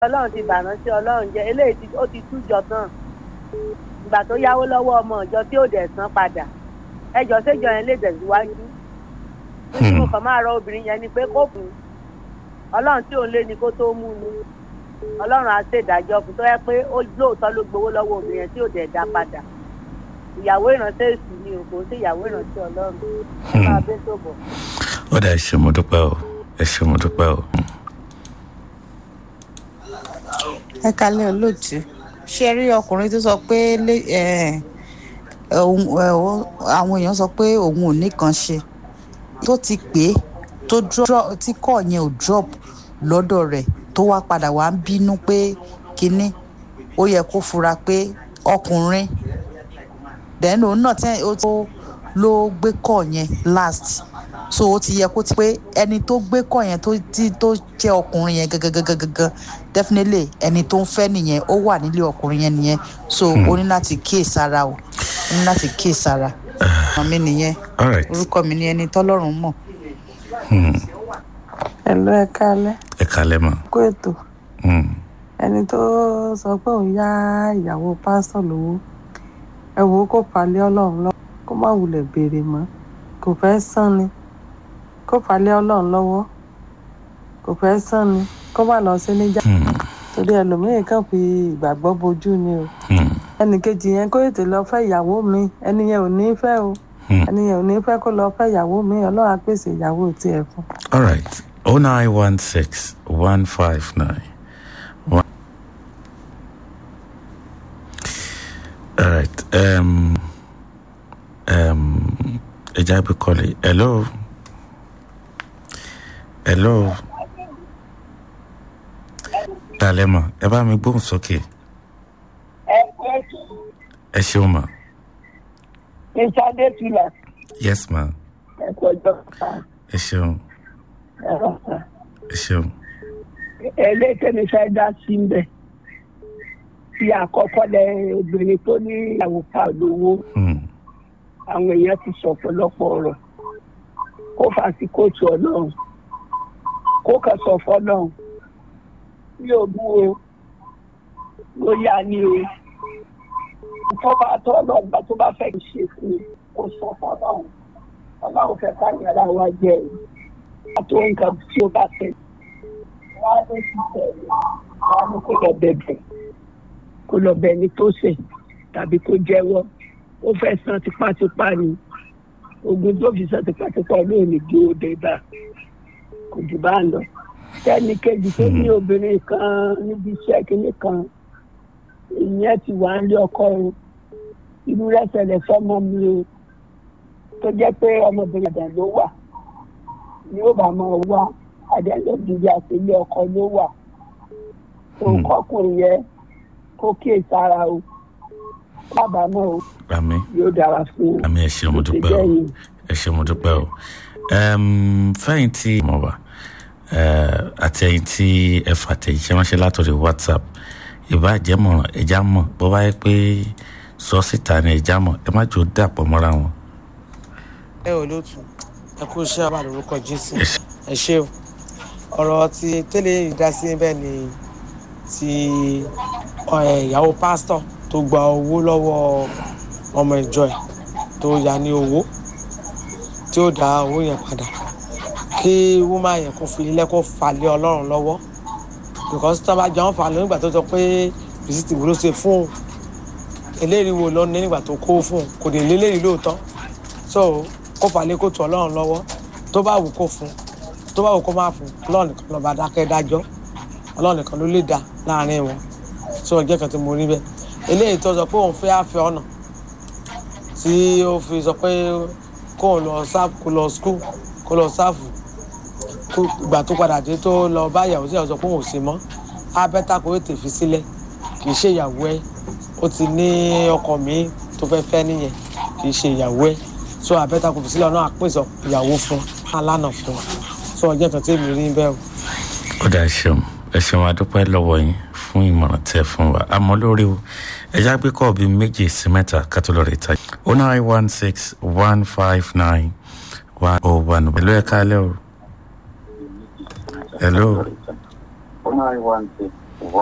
ọlọ́run ti bàrán sí ọlọ́run jẹ́ eléyìí tí ó ti tújọ tán ìgbà tó yáwó lọ́wọ́ ọmọ ìjọ tí ò dẹ̀ san padà ẹjọ́ séjọ yẹn lè tẹ̀síwájú nítorí mo kàn máa rọ obìnrin yẹn ni pé kó kù ọlọ́run tí òun lé ni kó tó mú ni ọlọ́run á ṣèdájọ́ fún tó yẹ pé ó lóòótọ́ ló gbowó lọ́wọ́ obìnrin yẹn tí ò dẹ̀ dá padà ìyàwó ìránṣẹ́ èṣù ni o kò sí ìyàwó ìránṣẹ́ ọlọ́run ẹ máa bẹ́ tó bọ̀. ó dà ẹ ṣé mo dúpẹ́ o ẹ ṣé mo dúpẹ́ o. ẹ kalẹ̀ olóòtú ṣe rí ọkùnrin tó sọ pé lé- ẹ, òun- ẹ, ó- àwọn èèyàn sọ pé òun ò nìkan ṣe tó ti pè é tó drop tí kọ́ yẹn ò drop lọ́dọ̀ rẹ̀ tó wá padà wá ń bínú pé kínní ó yẹ kó fura pé ọkùnrin then òun náà tẹ́ ó tó ló gbé kọ́ yẹn last so ó ti yẹ kó ti pé ẹni tó gbé kọ́ yẹn tó tí tó jẹ́ ọkùnrin yẹn gangan definitely ẹni tó ń fẹ́ nìyẹn ó wà nílé ọkùnrin yẹn nìyẹn so ó ní láti kíyè sára o ó ní láti kíyè sára ọmọ mi nìyẹn all right orúkọ mi ni ẹni tọ́lọ́run mọ̀. ẹ̀lú ẹ kálẹ́ ẹ kalẹ̀ mọ́. kó ètò Hmm. ẹni tó sọ pé òun yá ìyàwó pásítọ̀ lówó ẹ wò ó kó palẹ̀ ọlọ́run lọ́wọ́ kó má wulẹ̀ béèrè mọ́ kò fẹ́ sán ni kó palẹ̀ ọlọ́run lọ́wọ́ kò fẹ́ sán ni kó má lọ sí níjà Hmm. torí ẹlòmíín kàn fi ìgbàgbọ́ bojú ni o Hmm. ẹnì kejì yẹn kó ètè lọ fẹ́ ìyàwó mi ẹni yẹn ò ní fẹ́ o Hmm. ẹni yẹn ò ní fẹ́ kó lọ fẹ́ ìyàwó mi ọlọ́run á pèsè ìyàwó tiẹ̀ fún un. all right oh nine one six one five nine one. all right um um ẹ jẹ́ àgbẹ̀ kọ́lé hello hello dalẹ́ mọ̀ ẹ bá mi gbóhùn sókè ẹ ṣeun mọ̀ ìṣàdé tìlà yes ma ẹ̀kọ́ ọjọ́ kan ẹ ṣeun ẹ̀rọ kan ẹ ṣeun ẹlẹ́kẹ̀mí fẹ́ dá sí ń bẹ̀ tí àkọ́kọ́ lẹ obìnrin tó ní ìyàwó pa lówó Hmm. àwọn èèyàn ti sọ ọ̀pọ̀lọpọ̀ ọ̀rọ̀ kó fà sí kóòtù ọlọ́run kó kàn sọ fọlọ́run bí o bú o ló yá ni o ìfọ́fà tó ọlọ́gbà tó bá fẹ́ ṣe fún un kó sọ fọlọ́run ọlọ́run fẹ́ ká ní ara wa jẹ o àtò nǹkan tí o bá fẹ́ wá ló ti tẹ̀lé wá ní kó lọ bẹ̀bẹ̀ kó lọ bẹ̀ ní tó ṣe tàbí kó jẹ́wọ́ ó fẹ́ san tipátipá ni ogun tó fi san tipátipá olóò ní gbé ó dé bá kò jù bá ń lọ tẹ́ni kejì tó ní obìnrin kan níbi iṣẹ́ kínní kan ìyẹn ti wà ń lé ọkọ o irú rẹ̀ ṣẹlẹ̀ sọ́mọ mi o tó jẹ́ pé ọmọbìnrin àdá ló wà ni ó bá máa wá àdẹ́lẹ́bìrì àti ilé ọkọ ló wà tó Hmm. kọkùnrin yẹn kó kíyèsára o kábàámọ̀ o àmì yóò dára fún un. àmì ẹ ṣeun mo dúpẹ́ o ẹ ṣeun mo dúpẹ́ o Em, fẹ́yìn tí mo wà àti ẹ̀yìn tí ẹ fà tẹ̀yìnṣẹ́ ránṣẹ́ látọ̀rọ̀ whatsapp ìbáàjẹ́mọ̀ràn ẹja mọ̀ bó bá yẹ pé sọ síta ni ẹja mọ̀ ẹ má jò dàpọ̀ mọ́ra wọn. ẹ ò lótú ẹ kú iṣẹ́ àbá lórúkọ jésù ẹ ṣé o ọ̀rọ̀ tí tẹ́lẹ̀ ìdásí bẹ́ẹ̀ ni ti ọ, ẹ, ìyàwó pásítọ̀ tó gba owó lọ́wọ́ ọmọ ìjọ ẹ̀ tó yá ní owó tí ó dá owó yẹn padà kí wúmá yẹn kó fi ilé kó fà lé ọlọ́run lọ́wọ́ because tó bá jọ ń fà lọ nígbà tó sọ pé bìsítì wo ló ṣe fún un eléyìí wo lọ ní nígbà tó kó fún un kò dé léléyìí lóòótọ́ so kó falẹ̀ kó tu ọlọ́run lọ́wọ́ tó bá wù kó fún tó bá wù kó má fún ọlọ́run nìkan lọ́ba dákẹ́ dájọ́ ọlọ́run nìkan ló lè dá láàrin wọn so ọjọ́ kan tí mo rí bẹ́ẹ̀ eléyìí tó sọ pé òun fẹ́ àfẹ́ ọ̀nà tí ó fi sọ pé kó o lọ sáfù kó lọ skul kó lọ sáfù kó ìgbà tó padà dé tó lọ bá ìyàwó sí ìyàwó sọ pé òun ò sí mọ́ abẹ́ta kò tètè fi sílẹ̀ kì í ṣe ìyàwó ẹ̀ ó ti ní ọkọ mi tó fẹ́ fẹ́ nìyẹn kì í ṣe ìyàwó ẹ̀ so abẹ́ta kò fi sílẹ̀ ọ̀nà àpèsọ ìyàwó fún alánà fún so ọjọ́ kan tí èmi rí bẹ́ẹ̀ o. ó dà ẹ ṣeun ẹ ṣeun adúpẹ́ lọ́wọ́ yín fún ìmọ̀ràn tẹ́ fún wa àmọ́ lórí o ẹja gbé kọ́ bíi méjì sí mẹ́ta kátó lọ́ọ́ rẹ̀ ta o nine one six one five nine one oh one pẹ̀lú ẹ̀ka alẹ́ o hello nine one six